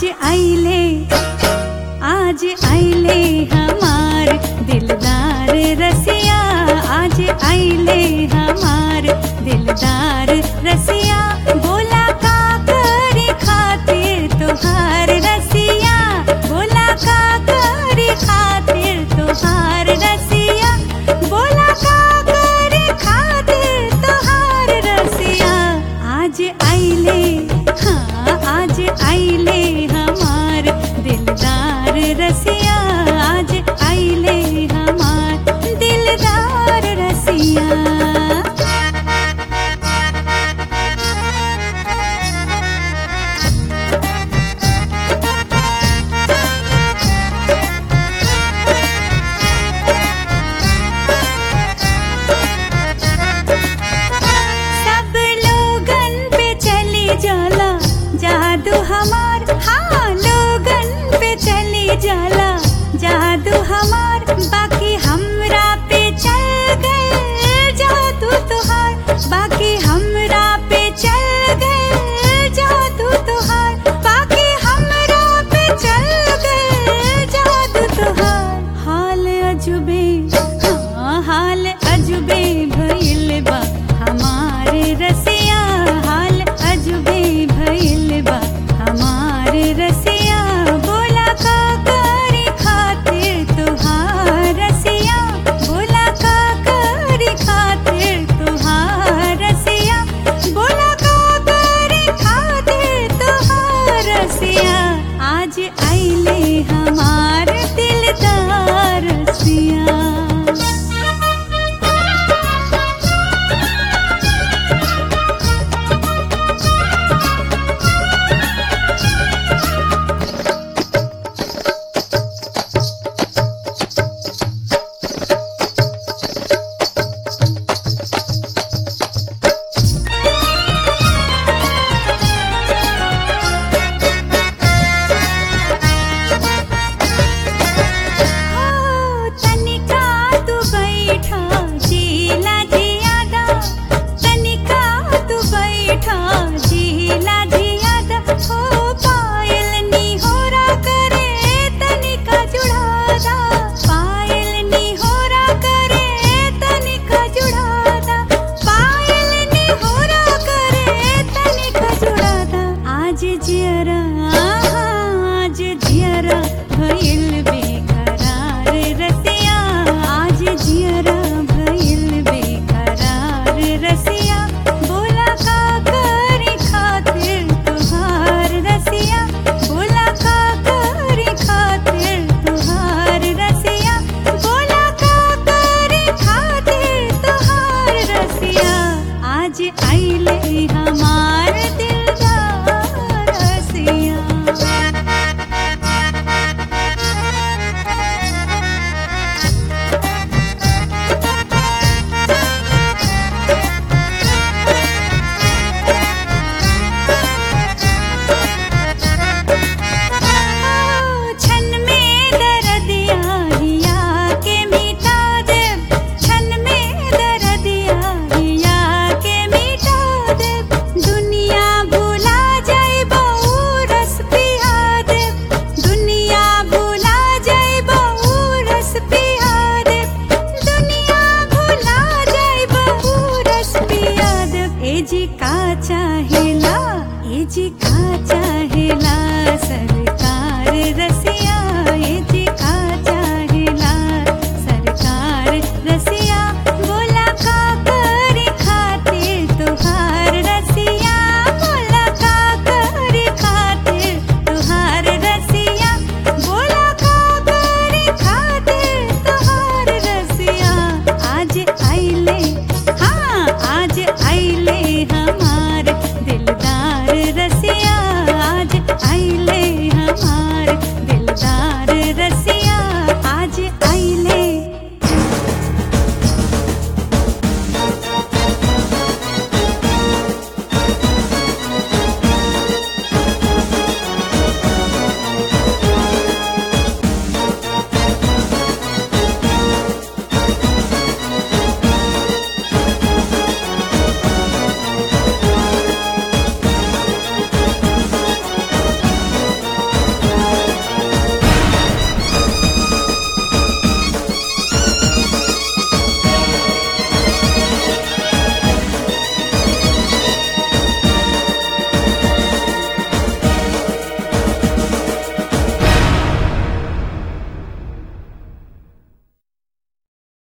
आइले आज आइले हमार दिलदार रसिया आज आइले हमार दिलदार रसिया बोला का करे खातिर तुहार रसिया बोला का करे खातिर तुहार रसिया बोला का करे खातिर तुहार रसिया आज आइले हाँ आज आइले हमार दिलदार रसिया आज आइले हमार दिलदार रसिया सब लोगन पे चली जाला जादू हमार हाँ लोगन पे चली जाला जादू हमार बाकी हमरा